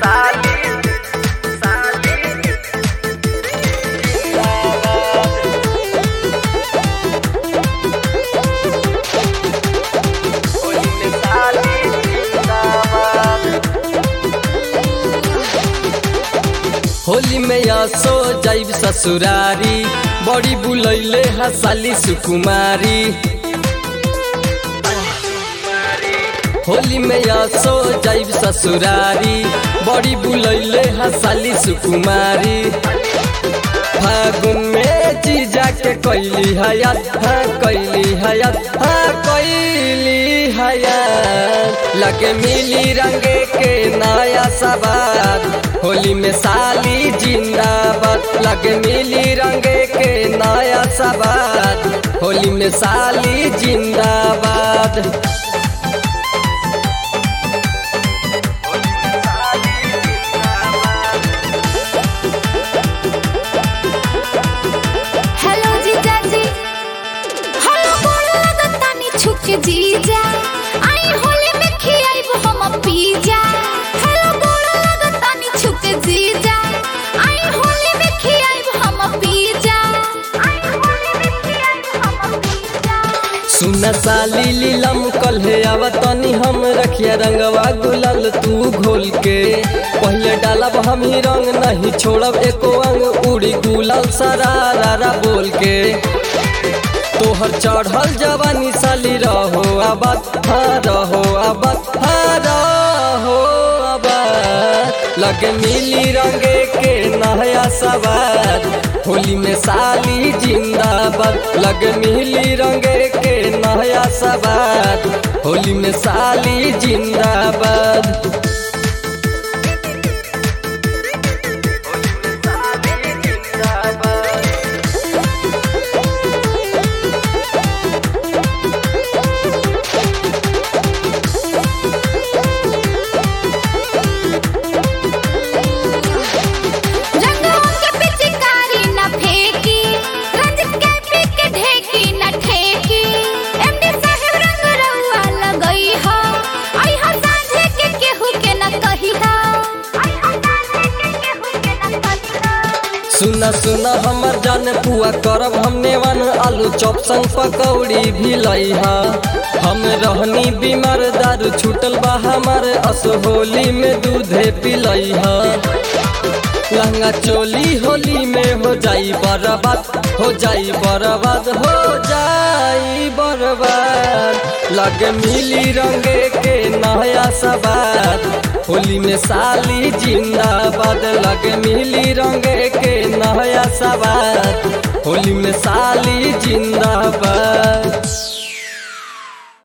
साली साली होली में साली जिंदाबाद होली में आसो जाइब ससुरारी बड़ी बुलैले हसाली सुकुमारी होली में आसो जाइब ससुरारी बड़ी बुलैले हसाली सुकुमारी फागुन में जीजा के कैली हयात हाँ कैली हयात हाँ कैली हयात लगे मिली रंगे के नया सवार होली में साली जिंदाबाद लगे मिली रंगे के नया सवार होली में साली जिंदाबाद हेलो जीजा जी हेलो गोड़ लगतानी छुक जीजा आई होली में खियाइब हम पिज्जा हेलो गोड़ लगतानी छुक जीजा आई होली में खियाइब हम पिज्जा आई होली में खियाइब हम पिज्जा सुन साली लीलम कल्हे आवतनी हम रखिया रंगवा गुलाल तू घोल के पहले डालब हम ही रंग नहीं छोड़ब एको अंग उड़ी गुलाल सारा रारा बोल के तोहर चढ़ल जवानी साली रहो आबाद हाँ रहो आबाद हाँ रहो आबाद लगे मिली रंगे के नया सवार होली में साली जिंदाबाद लगे मिली रंगे के नया सवार होली में साली जिंदाबाद रंगों के पिचकारी न फेंकी रंजित के पी के ढेकी न ठेकी एमडी साहेब रंग रउआ लगई हो आई हो साझे के केहू के न कही हो आई हो साझे के केहू के न कही हो सुना सुना हमर जान पुआ करब हमने वन आलू चॉप संग पकौड़ी भी लइहा हम रहनी बीमार दारू छूटल बा हमार अस होली में दूधे पिलइहा लहंगा चोली होली में हो जाई बर्बाद हो जाई बर्बाद हो जाई बर्बाद लगे मिली रंगे के नया सवार होली में साली जिंदाबाद लगे मिली रंगे के नया सवार होली में साली जिंदाबाद